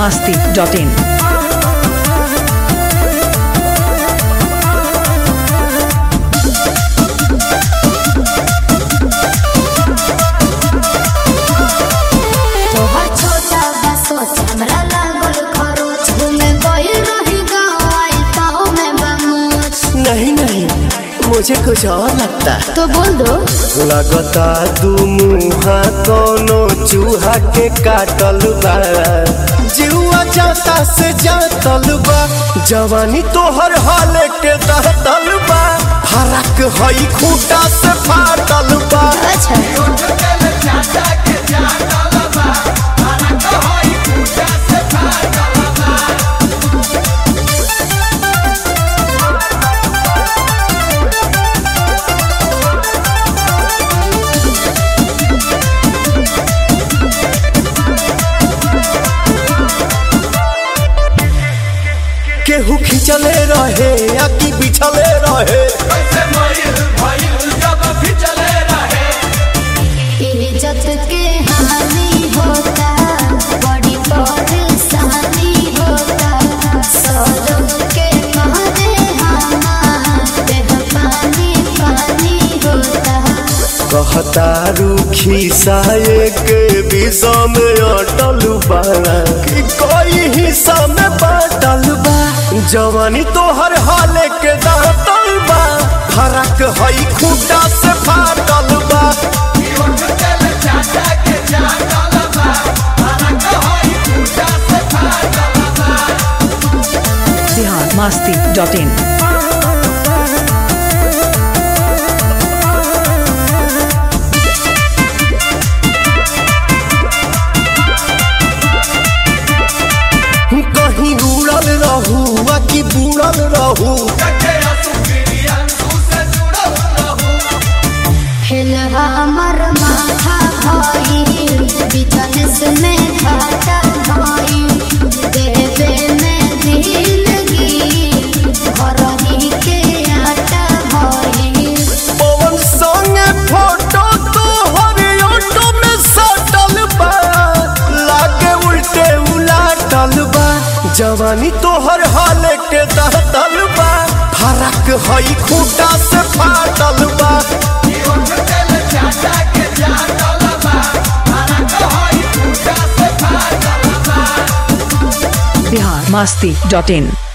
masti.in. तोहर छोटा बा सोच हमरा लागल खरोच घूमे गइल रही गाँव आई पाँव में बमोच नहीं नहीं मुझे कुछ और लगता है तो बोल दो लगता दू मुहा कोनो चूहा के काटल बा जीवा जाता से जातल बा जवानी तोहर हाल के दहतल बा फरक हई खूटा से फाटल बा अच्छा केहू खिंचले रहे या कि बिछले रहे इज्जत के हानि होता बड़ी परेशानी होता सौरभ के मारे हमारे पानी पानी होता कहता रूखी साये के विषा में अटल बा कि कोई हिस्सा में बाटल बा जवानी तोहर हाल के दातल बा फरक हई खूटा से फाटल बा Bihar masti.in. कहीं उड़ल रहू आ कि बुड़ल रहू हिल हमर माथा भाई बिजनेस में घाटा भाई देवे में दिलगी घर ही के आटा भाई पवन संगे फोटो तोहर ऑटो में सटल बा लागे उल्टे उलाटल बा जवानी तोहर हाल के दहतल बा फरक हई खूटा से फाटल बा Bihar masti.in.